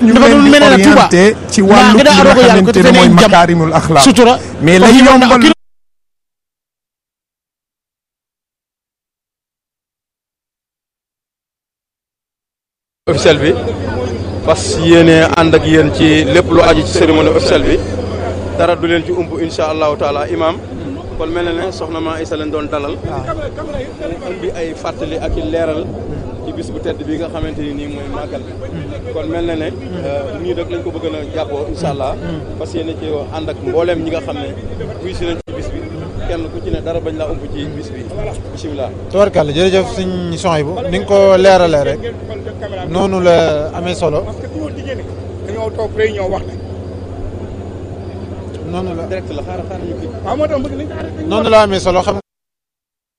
ñu dafa leen doon di mel ne Touba orienté ci wàllu nga li daa nga arogo yàlla ko xamante te ne mooy ne jam makaarimul axlaaq sutura mais la Foofu yow na yombal kilo officiel bi fas yéene ànd ak yéen ci lépp lu aju ci cérémonie officielle bi dara du leen ci ump insha allahu taala imam kon mel na ne soxna ma Isa leen doon dalal mu indi ay fàttali ak i leeral ci bis bu tedd bi nga xamante ni nii mooy màggal bi kon mel na ne nii rek lañ ko bëgg a jàppoo insha allah fas yéene ci ànd ak mbooleem ñi nga xam ne wuy si nañ ci bis bi kenn ku ci ne dara bañ laa ump ci bis bi bisimilah tubarkàlla jërëjëf suñ son bu ni nga ko leeralee rek noonu la amee solo dañoo toog réunion wax ne noonu la direct la xaaral xaaral ñu kii waaw moo tax bëgg nañ noonu la amee solo xam